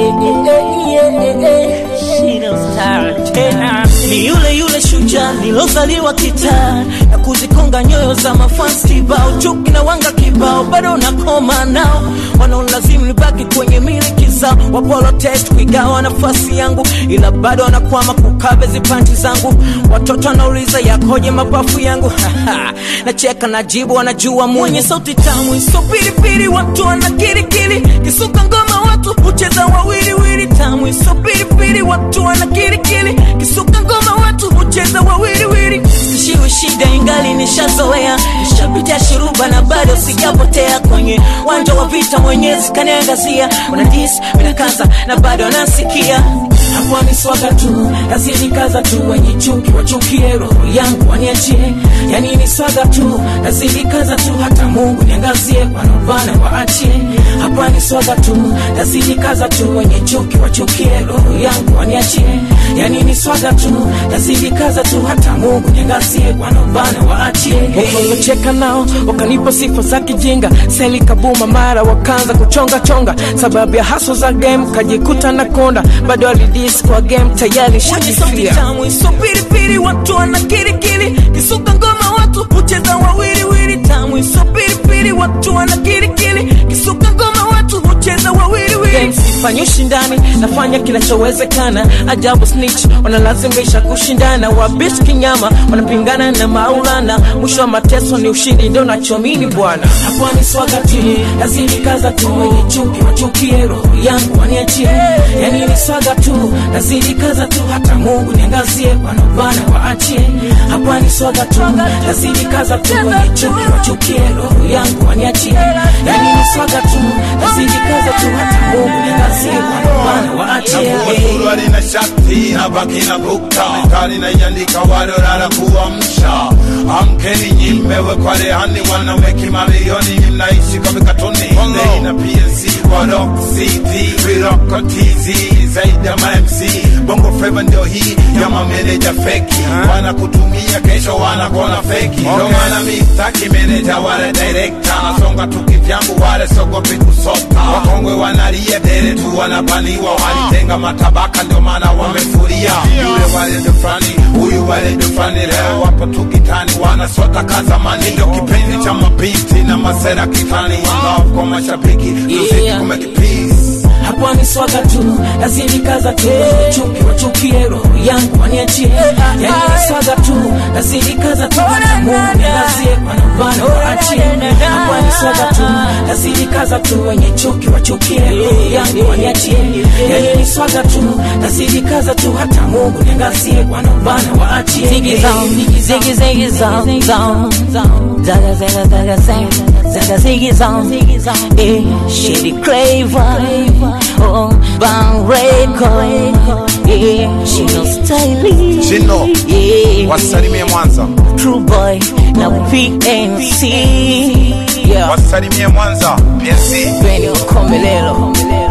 ni yule yule shujaa nilozaliwa kitaa na kuzikonga nyoyo za mafans kibao chuki na wanga kibao bado nakoma nao wanaolazimu nibaki kwenye miliki zao wapolotet kuigawa nafasi yangu ila bado wanakwama kukabe zipanti zangu watoto wanauliza yakoje mapafu yangu nacheka najibu wanajua mwenye sauti tamu iso pilipili watu wana kirikiri kisuka ngoma watu hucheza wawiliwili tamu iso pilipili watu wana kirikiri kisuka ngoma watu hucheza wawiliwili sishiwi shida ingali nishazoea nishapitia shuruba na bado sijapotea kwenye wanja wa vita mwenyezi kaniangazia wanadis minakaza na bado anasikia hapo ni swaga tu nazidikaza tu wenye chuki wachukie roho yangu waniachie yani ni swaga tu nazidikaza tu hata mungu niangazie wanaobana waachie hapa ni swaga tu nazidikaza tu wenye chuki wachukie roho yangu waniachie yani ni swaga tu nazidikaza tu hata mungu niangazie wanaobana waachie walocheka nao wakanipa sifa za kijinga seli kabuma mara wakaanza kuchonga chonga sababu ya haso za game kajikuta na konda bado alidis kwa game tayari shakifia tamu pilipili watu wana kirikiri kisuka ngoma watu hucheza wawiliwili tamu pilipili watu wana kirikiri kisuka ngoma watu hucheza wawiliwili sifanyi ushindani nafanya kinachowezekana ajabu snitch wanalazimisha kushindana wabish kinyama wanapingana na maulana mwisho wa mateso ni ushindi ndio nachomini bwana hapo ni swaga tu lazini kaza tu wenye chuki wachukie roho yangu waniachie yani ni swaga tu lazini kaza tu hata mungu niangazie wanaobana waachie hapa ni swaga tu lazini kaza tu wenye chuki wachukie roho yangu waniachie yani ni swaga tu lazini kaza tu hata mungu niangazie wanaobana waachie suruali na shati na baki na bukta mekali na iandika warorara kuamsha amkeni nyimmewe kwa rehani wanaweki mamilioni mnaishi kwa vikatuni Nei na PNC kwa rock city viroko TZ zaidi ya mamc bongo flava ndio hii ya mameneja feki wanakutumia kesho wanakona feki ndo maana mistaki meneja wale direkta nasonga tukivyangu wale sogopi kusota wakongwe wanalia dere tu wanapaniwa walitenga matabaka ndio maana wamefuria yule wale ndo fulani huyu wale ndo fulani leo wapo tukitani wanasota kazamani ndio kipenzi cha mabinti na masera kitani love kwa mashabiki muziki Yeah. kumeki peace hapo ni swaga tu lazini kaza tu chuki wachukie roho yangu waniachie yani ni swaga tu lazini kaza tu hata mungu niangazie wanaobana waachie hapo ni swaga tu lazini kaza tu wenye chuki wachukie roho yangu waniachie yani ni swaga tu lazini kaza tu hata mungu niangazie wanaobana waachie Ziggy zone, ziggy ziggy zone, zone, zaga zaga zaga zaga, zaga ziggy zone, eh, shitty craver, oh, bang record, eh, she no stylish, Chino. yeah, wasalimie mwanza true boy, na PNC, yeah, wasalimie mwanza PNC Benny Komelelo.